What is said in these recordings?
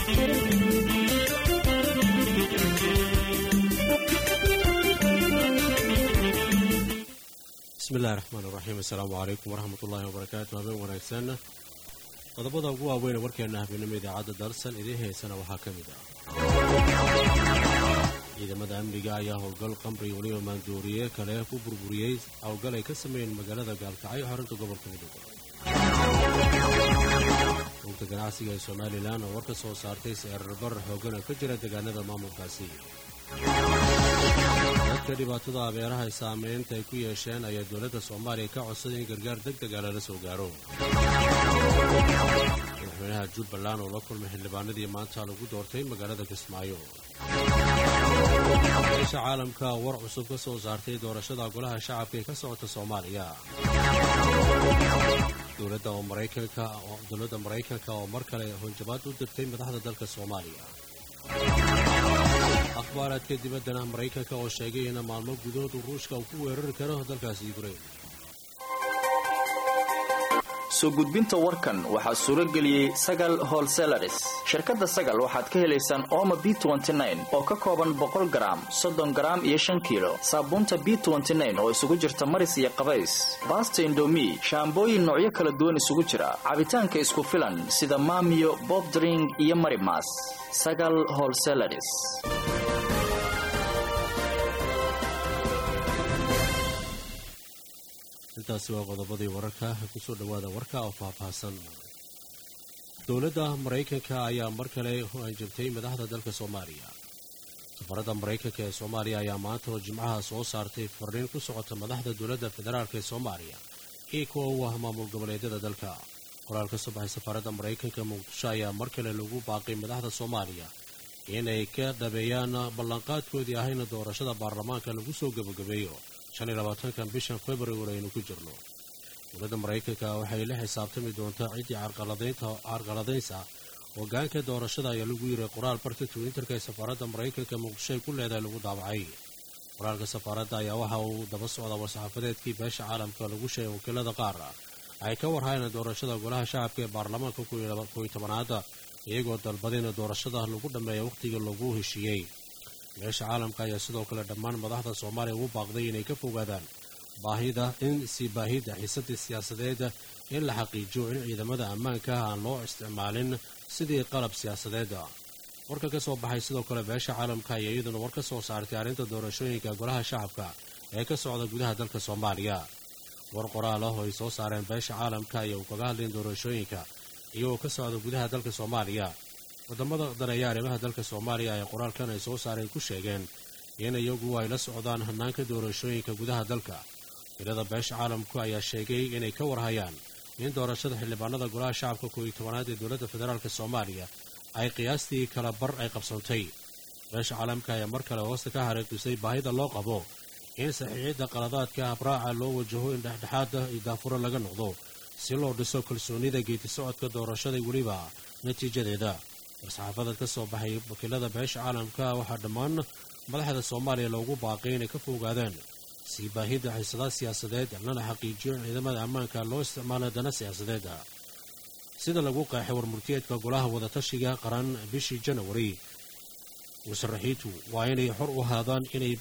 bismillahi raxmaan iraxiim assalaamu calaykum waraxmat ullaahi wabarakaatu habeen wanaagsan qodobada ugu waaweyn warkeena habeenimo idaacadda dalsan idiin haysana waxaa ka mid ah ciidamada amniga ayaa howlgal qamri weliba maandooriye kale ku burburiyey howlgal ay ka sameeyeen magaalada gaalkacyo xarunta gobolka mudug rugta ganacsiga ee somalilan oo war ka soo saartay seerarbar xoogan oo ka jira deegaanada maamulkaasi dadka dhibaatada abeeraha saameynta ay ku yeesheen ayaa dowladda soomaaliya ka codsaday in gargaar deg dega lala soo gaaro madaxweynaha jubbaland oo la kulmay xildhibaanadii maanta lagu doortay magaalada kismaayo beesha caalamka war cusub ka soo saartay doorashada golaha shacabka ee ka socota soomaaliya dowladda maraykanka oo mar kale honjabaad u dirtay madaxda dalka soomaaliya akhbaaraadka dibaddana maraykanka oo sheegay in maalmo gudahood ruushka uu ku weerari karo dalkaasi yukrain soo gudbinta warkan waxaa suuro geliyey sagal holselaris shirkadda sagal waxaad ka helaysaan ooma b oo ka kooban boqol garaam soddon garaam iyo shan kiilo saabuunta b oo isugu jirta maris iyo qabays baasta indomi shaambooyin noocyo kala duwan isugu jira cabitaanka isku filan sida maamiyo bobdring iyo marimas sagal holselaris intaasi waa qodobadii wararka kusoo dhowaada warka oo faahfaahsan dowladda maraykanka ayaa mar kale hanjabtay madaxda dalka soomaaliya safaradda maraykanka ee soomaaliya ayaa maanta oo jimcaha soo saartay fariin ku socota madaxda dowladda federaalk ee soomaaliya iyo kuwa u ah maamul goboleedyada dalka qoraal ka soo baxay safaaradda maraykanka muqdisho ayaa mar kale lagu baaqay madaxda soomaaliya inay ka dhabeeyaan ballanqaadkoodii ahayna doorashada baarlamaanka lagu soo gebagabeeyo kan bishan februari aynu ku jirno dowladda maraykanka waxay la xisaabtami doontaa ciddii carqaladaynsa hogaanka doorashada ayaa lagu yiray qoraal barka twitterka ee safaaradda maraykanka muqdisho ay ku leedahay lagu daabacay qoraalka safaaradda ayaa waxa uu daba socda war-saxaafadeedkii beesha caalamka lagu sheegay wakiilada qaar ay ka warhayna doorashada golaha shacabka ee baarlamaanka koiyo tobanaada iyagoo dalbadayna doorashada lagu dhammeeya wakhtigii lagu heshiiyey beesha caalamka ayaa sidoo kale dhammaan madaxda soomaaliya ugu baaqday inay ka fogaadaan baahida in si baahida xiisadii siyaasadeed in la xaqiijiyo in ciidamada ammaanka ah aan loo isticmaalin sidii qalab siyaasadeeda warka ka soo baxay sidoo kale beesha caalamka ayaa iyaduna war ka soo saartay arrinta doorashooyinka golaha shacabka ee ka socda gudaha dalka soomaaliya war qoraal ah oo ay soo saareen beesha caalamka ayaa uu kaga hadlayn doorashooyinka iyagoo ka socda gudaha dalka soomaaliya wadamada daneeya arrimaha dalka soomaaliya ee qoraalkan ay soo saareen ku sheegeen in iyagu ay la socdaan hanaanka doorashooyinka gudaha dalka tirada beesha caalamku ayaa sheegay inay ka warhayaan in doorashada xildhibaanada golaha shacabka kooiyo tobanaad ee dowladda federaalk soomaaliya ay qiyaastii kala bar ay qabsantay beesha caalamka ayaa mar kale hoosta ka hareeqisay baahida loo qabo in saxiixidda qaladaadka habraaca loo wajaho in dhexdhexaada iyo daafuro laga noqdo si loo dhiso kalsoonida geeti socodka doorashada weliba natiijadeeda war-saxaafadeed ka soo baxay wakiilada beesha caalamka waxaa dhammaan madaxda soomaaliya loogu baaqay inay ka fogaadaan sii baahida xiisadaad siyaasadeed lana xaqiijiyo in ciidamada ammaanka loo isticmaalo dana siyaasadeed sida lagu qeexay warmurtiyeedka golaha wadatashiga qaran bishii janawari musharaxiintu waa inay xor u ahaadaan inay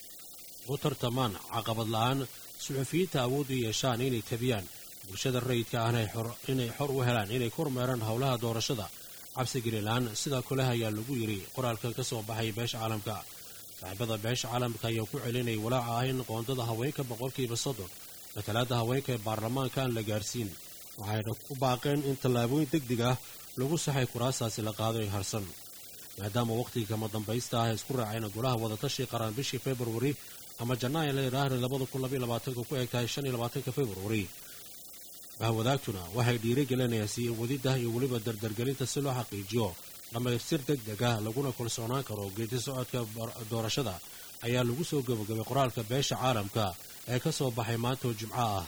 u tartamaan caqabad la-aan suxufiyiinta awood u yeeshaan inay tabiyaan bulshada rayidka ahna inay xor u helaan inay ku hormeeraan howlaha doorashada cabsigelilaan sidaa kale ayaa lagu yidhi qoraalkan ka soo baxay beesha caalamka saaxiibada beesha caalamka ayaa ku celinayay walaaca ah in qoondada haweenka boqolkiiba soddon matalaada haweenka ee baarlamaanka aan la gaarsiin waxayna ku baaqeen in tallaabooyin deg deg ah lagu saxay kuraastaasi la qaado ee harsan maadaama wakhtiga kama dambaysta ah isku raacayna golaha wadatashi qaran bishii februari ama janaayo la yidhaahda labada kun labaiyo labaatanka ku eg tahay shan iyo labaatanka februari bahwadaagtuna waxay dhiirigelinayaan sii wadidda iyo weliba dardargelinta si loo xaqiijiyo dhammaystir deg deg ah laguna kalsoonaan karo geedi socodka doorashada ayaa lagu soo gabagabay qoraalka beesha caalamka ee ka soo baxay maanta oo jimco ah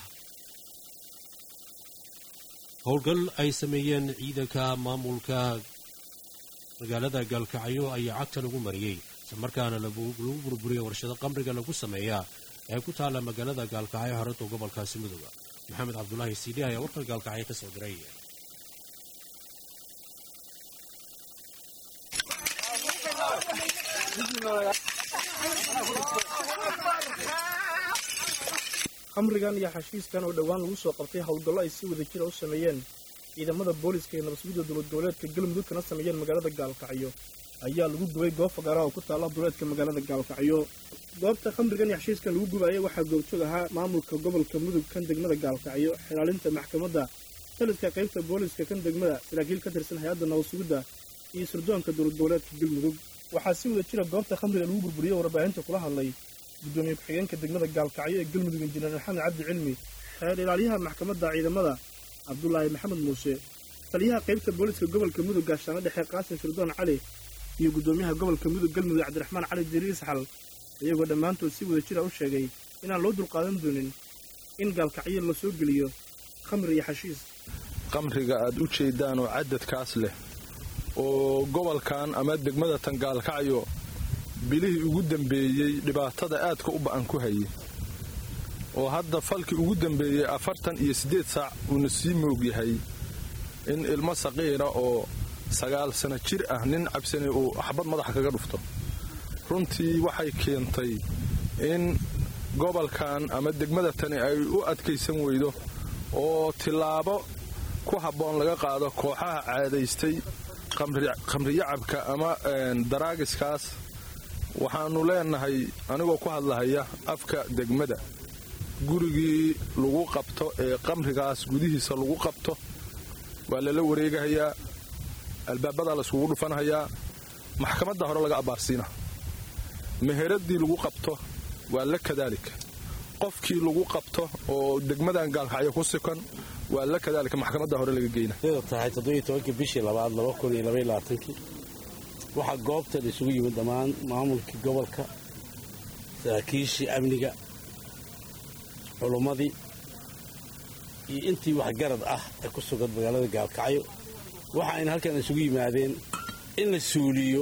howlgal ay sameeyeen ciidanka maamulka magaalada gaalkacyo ayaa cagta lagu mariyey islamarkaana lagu burburiyey warshado qamriga lagu sameeyaa ee ku taalla magaalada gaalkacyo xarunta gobolkaasi midooda maxamed cabdulaahi siidi ayaa warkan gaalkacyo ka soo diray khamrigan iyo xashiiskan oo dhowaan lagu soo qabtay howlgallo ay si wada jira u sameeyeen ciidamada booliska ee nabasgudda dowlad goboleedka galmudug kana sameeyeen magaalada gaalkacyo ayaa lagu gubay goob fagaaraha oo ku taalla duleedka magaalada gaalkacyo goobta khamrigan iyo xashiiskan lagu gubaayay waxaa goobjoog ahaa maamulka gobolka mudug kan degmada gaalkacyo xilaalinta maxkamadda taliska qaybta booliska kan degmada saraakiil ka tirsan hay-adda nabasugidda iyo sirdoonka dowlad goboleedka galmudug waxaa si wada jira goobta khamriga lagu burburiyey warbaahinta kula hadlay gudoomiye ku-xigeenka degmada gaalkacyo ee galmudug injineer maxamed cabdi cilmi xeer ilaalyaha maxkamadda ciidamada cabdulaahi maxamed muuse taliyaha qaybta booliska gobolka mudug gaashaano dhexe qaasim sirdoon cali iyo gudoomiyaha gobolka mudug galmudug cabdiraxmaan cali diriir saxal iyagoo dhammaantood si wada jira u sheegay inaan loo dulqaadan doonin in gaalkacyo la soo geliyo khamri iyo xashiis qamriga aad u jeeddaan oo cadadkaas leh oo gobolkan ama degmada tan gaalkacyo bilihii ugu dambeeyey dhibaatada aadka u ba'an ku hayay oo hadda falkii ugu dambeeyey afartan iyo siddeed saac uuna sii moog yahay in ilmo saqiira oo sagaal sano jir ah nin cabsani uu xabad madaxa kaga dhufto runtii waxay keentay in gobolkan ama degmada tani ay u adkaysan weydo oo tillaabo ku habboon laga qaado kooxaha caadaystay qamriyacabka ama daraagiskaas waxaannu leenahay anigoo ku hadlahaya afka degmada gurigii lagu qabto ee qamrigaas gudihiisa lagu qabto waa lala wareegahayaa albaabadaa layskugu dhufanhayaa maxkamadda hore laga abbaarsiina meheradii lagu qabto waa la kadaalika qofkii lagu qabto oo degmadan gaalkacyo ku sikan waa la kadaalika maxkamadda hore laga geyna tahay toddobaiy bishii labaad kii waxaa goobta la isugu yimid dhammaan maamulkii gobolka saraakiishii amniga culummadii iyo intii waxgarad ah ee ku sugan magaalada gaalkacyo waxa ayna halkan isugu yimaadeen in la suuliyo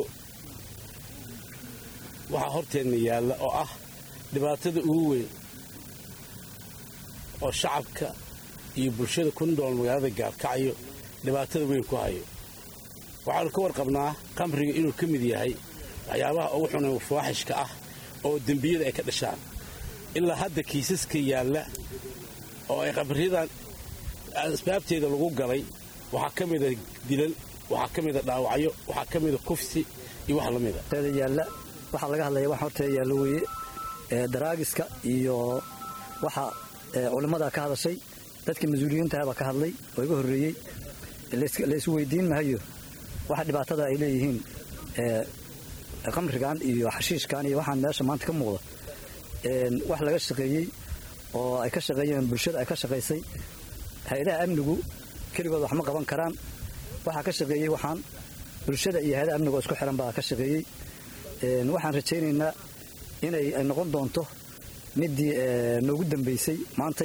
waxaa horteenna yaalla oo ah dhibaatada ugu weyn oo shacabka iyo bulshada ku nool magaalada gaalkacyo dhibaatada weyn ku hayo waxaanu ka warqabnaa qamriga inuu ka mid yahay waxyaabaha ugu xuna fawaaxishka ah oo dembiyada ay ka dhashaan ilaa hadda kiisaska yaalla oo ay qamriyadan asbaabteeda lagu galay waxaa ka mida dilal waxaa ka mida dhaawacyo waxaa ka mida kufsi iyo wax lamida yaalla waxaa laga hadlaya wax horteeda yaalla weeye daraagiska iyo waxa culimmada ka hadashay dadka mas-uuliyiintahabaa ka hadlay oo iga horreeyey la isu weydiin mahayo waxa dhibaatada ay leeyihiin qamrigan iyo xashiishkan iyo waxaan meesha maanta ka muuqda wax laga shaqeeyey oo ay ka shaqeeyeen bulshada ay ka shaqaysay hay-adaha amnigu keligood wax ma qaban karaan waxaa ka shaqeeyey waxaan bulshada iyo hay-adaha amniga oo isku xiran baa ka shaqeeyey waxaan rajaynaynaa inay noqon doonto midii noogu dambaysay maantay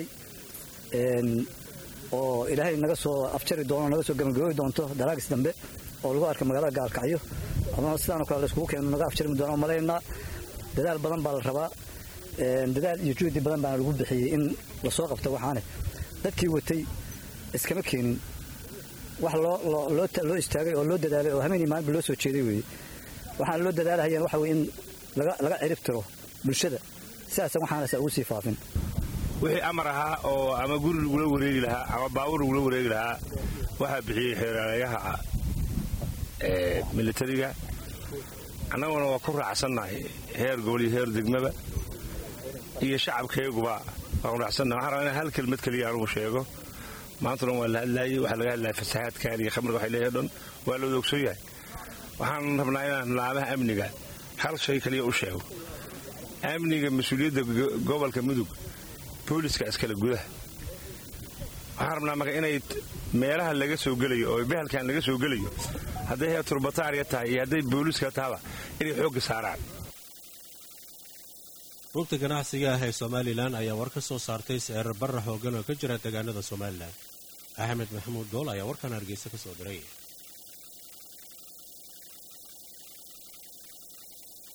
oo ilaahay naga soo afjari doono naga soo gabagaboobi doonto daraagis dambe oo lagu arka magaalada gaalkacyo ama sidaanoo kale layskugu keeno naga afjarmi doona oo malaynaa dadaal badan baa la rabaa dadaal iyo juhdi badan baana lagu bixiyey in lasoo qabto waxaane dadkii watay iskama keenin wax loo istaagay oo loo dadaalay oo hameenii maalinba loo soo jeeday weeye waxaana loo dadaalahayeen waxa weye in laga cirib tiro bulshada sidaasa waxaanasa ugu sii faafin wixii amar ahaa oo ama guri lagula wareegi lahaa ama baabur lagula wareegi lahaa waxaa bixiyey xeeraalayaha militariga annaguna waa ku raacsannahay heer gobol iyo heer degmaba iyo shacabkeeguba waa ku raacsannahay waxaan rabaa inaan hal kelmad keliya anugu sheego maantuna waa la hadlaayey waxaa laga hadlaya fasahaadkan iyo khamriga waxay leeyahay dhan waa la wada ogsoon yahay waxaan rabnaa inaan laamaha amniga hal shay kaliya u sheego amniga mas-uuliyadda gobolka mudug booliska iskale gudaha waxaan rabnaa marka inay meelaha laga soo gelayo oo behelkan laga soo gelayo hadday heer turbataariya tahay iyo hadday booliska tahaba inay xoogga saaraan rugta ganacsiga ah ee somalilan ayaa war ka soo saartay sicir barra xooggan oo ka jira deegaanada somalilan axmed maxamuud dool ayaa warkan hargeysa ka soo diray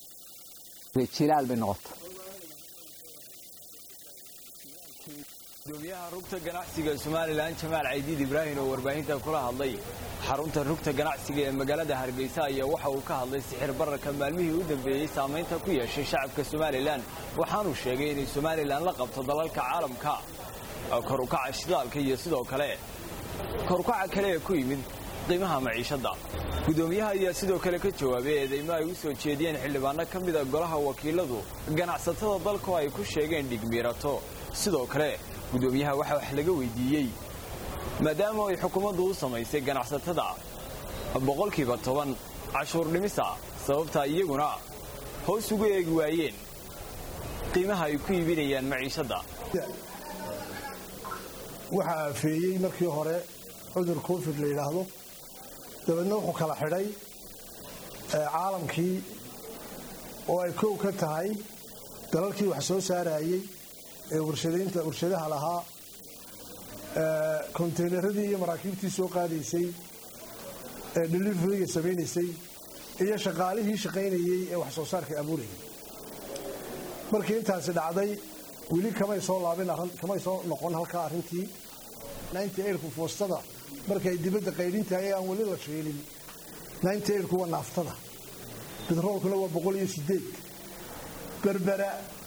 jilaal bay noqota gudoomiyaha rugta ganacsiga somalilan jamaal caydiid ibraahim oo warbaahinta kula hadlay xarunta rugta ganacsiga ee magaalada hargeysa ayaa waxa uu ka hadlay sixir bararka maalmihii u dambeeyey saamaynta ku yeeshay shacabka somalilan waxaanuu sheegay inay somalilan la qabto dalalka caalamka korukaca shidaalka iyo sidoo kale korukaca kale ee ku yimid qiimaha maciishadda gudoomiyaha ayaa sidoo kale ka jawaabay eedeymo ay u soo jeediyeen xildhibaano ka mida golaha wakiiladu ganacsatada dalku ay ku sheegeen dhigmiirato sidoo kale gudoomiyaha waxaa wax laga weydiiyey maadaama ay xukuumaddu u samaysay ganacsatada boqolkiiba toban cashuur dhimisa sababtaa iyaguna hoos ugu eegi waayeen qiimaha ay ku iibinayaan maciishadda waxaa aafeeyey markii hore cudur covid la yidhaahdo dabeedna wuxuu kala xidhay caalamkii oo ay kow ka tahay dalalkii wax soo saarayey ee warshadaynta warshadaha lahaa konteynaradii iyo maraakiibtii soo qaadaysay ee deliveryga samaynaysay iyo shaqaalihii shaqaynayey ee wax soo saarka abuurayay markii intaasi dhacday weli kamay soo laabin kamay soo noqon halkaa arrintii nku foostada markay dibadda qaydhintahay aan weli la sheelin nku waa naaftada betroolkuna waa boqol iyo sideed berbera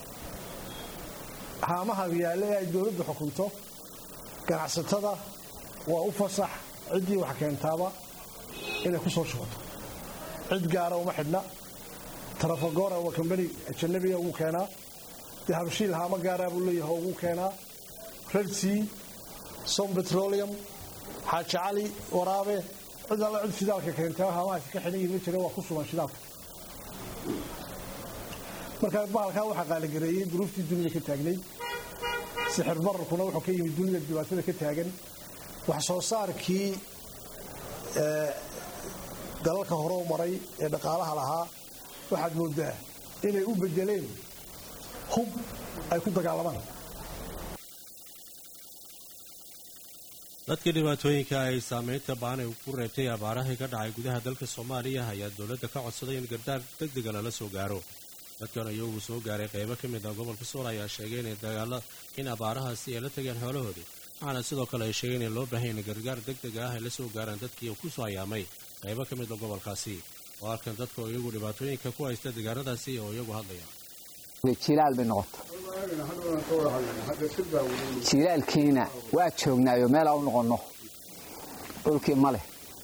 haamaha yaale ee ay dowladdu xukunto ganacsatada waa u fasax ciddii wax keentaaba inay ku soo shubato cid gaara uma xidhna tarafagora waa kambani ajanabiga ugu keenaa dee habshiil haamo gaaraa buu leeyahay ugu keenaa redsea som petroleum xaaji cali waraabe cid alla cid shidaalka keenta haamahaasi ka xidhan yihin ma jira waa ku sugan shidaalka markaa bahalkaa waxaa qaaligareeyey duruuftii dunida ka taagnay sixir bararkuna wuxuu ka yimid dunida dhibaatada ka taagan wax soo saarkii dalalka hore u maray ee dhaqaalaha lahaa waxaad moodaa inay u bedeleen hub ay ku dagaalamaan dadka dhibaatooyinka ay saamaynta baan ay ku reebtay abaarahii ka dhacay gudaha dalka soomaaliya ayaa dowladda ka codsaday in gardaar degdega lala soo gaaro dadkan iyagu soo gaaray qaybo ka mid ah gobolka sool ayaa sheegay inay dagaalo in abaarahaasi ay la tageen xoolahoodii waxaana sidoo kale ay sheegeen in loo baahan in gargaar degdega ah ay la soo gaaraan dadkii ku soo ayaamay qaybo ka mid a gobolkaasi oo halkan dadka oo iyagu dhibaatooyinka ku haysta deegaanadaasi oo iyagu hadlaya jilaal bay noqota jilaalkiina waa joognaayo meelaa u noqonno dhulkii ma leh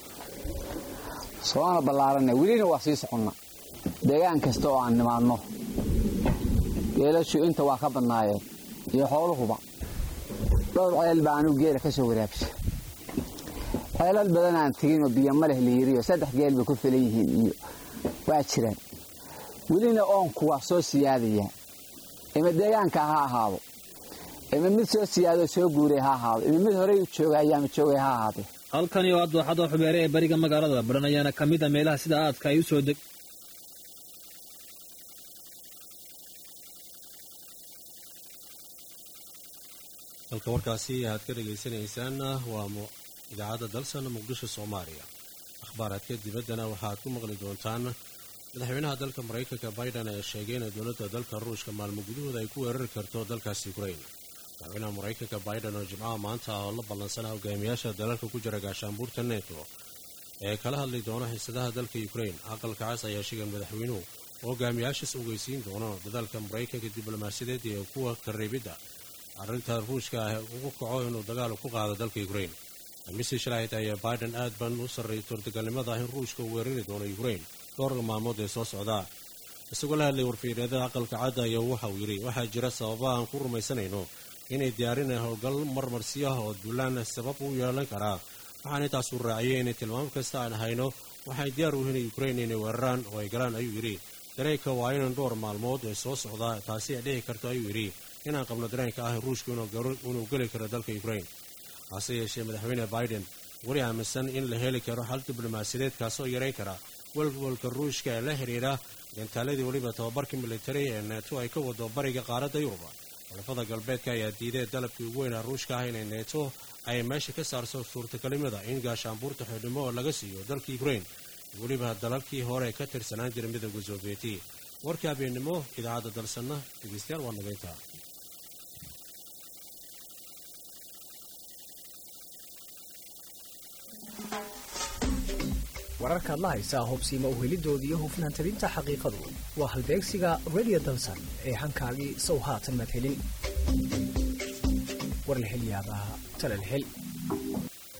soona ballaaranna welina waa sii soconna deegaan kasta oo aan nimaadno geelashu inta waa ka badnaayeen iyo xooluhuba dhowr ceel baa anuu geela ka soo waraabsha ceelal badan aan teginoo biyo ma leh layiriyo saddex geel bay ku filan yihiin iyo waa jiraan welina oonku waa soo siyaadaya ima deegaanka ha ahaado ima mid soo siyaadoo soo guuray ha ahaado ima mid horey jooga ayaama joogay ha ahaadee halkani oo adooxada xubeere ee bariga magaalada baran ayaana ka mid a meelaha sida aadka ay u soo deg halka warkaasi aad ka dhegaysanaysaan waa idaacadda dalsan muqdisho soomaaliya akhbaaraadka dibaddana waxaaad ku maqli doontaan madaxweynaha dalka maraykanka biden ayaa sheegay in dowladda dalka ruushka maalmo gudahooda ay ku weerari karto dalkaasi ukrain madaxweynaha maraykanka biden oo jimcaha maanta oo la ballansana hogaamiyaasha dalalka ku jira gaashaanbuurta neto ee kala hadli doona xiisadaha dalka ukrain aqalka cas ayaa sheegay madaxweynuhu oo hogaamiyaashaas ogeysiin doono dadaalka maraykanka diblomaasiyadeed iyo kuwa kareebidda arrinta ruushka ah ugu kaco inuu dagaal ku qaado dalka ukrain khamiisii shalahayd ayaa biden aad ban u sarreeyay suurtagalnimada in ruushka uu weerari doono ukrain dhowrka maalmood ee soo socdaa isagoo la hadlay warfiiryadada aqalka cadda ayaa waxa uu yidhi waxaa jira sababa aan ku rumaysanayno inay diyaarineen howlgal marmarsiyaha oo duulaan sabab u yeelan karaa waxaan intaasuu raaciyey inay tilmaam kasta aan hayno waxay diyaar u yihiin ukrain inay weeraraan oo ay galaan ayuu yidhi dareenka waa inan dhowr maalmood ee soo socdaa taasi ay dhici karto ayuu yidhi inaan qabno dareenka ah ruushka inuu geli karo dalka ukrain hase yeeshee madaxweyne biden weli aaminsan in la heli karo xal diblomaasiyadeed kaasoo yarayn kara walwalka ruushka ee la xidhiidha gantaaladii weliba tababarka militari ee neeto ay ka wado bariga qaaradda yuruba xulafada galbeedka ayaa diiday dalabkii ugu weynaa ruushka ah inay neeto ay meesha ka saarso suurtagelimada in gaashaanbuurta xidhimo oo laga siiyo dalka ukrain weliba dalalkii hore ka tirsanaan jira midooda soobiyeti warkii habeennimo idaacadda dalsanna dhegeystayaal waa nageynta wararkaad la haysaa hubsiima uhelidooda iyo hufnaan tabinta xaqiiqadu waa halbeegsiga radio dalsan ee hankaagii sow haatan madhelin war la hel yaabaa tala la hel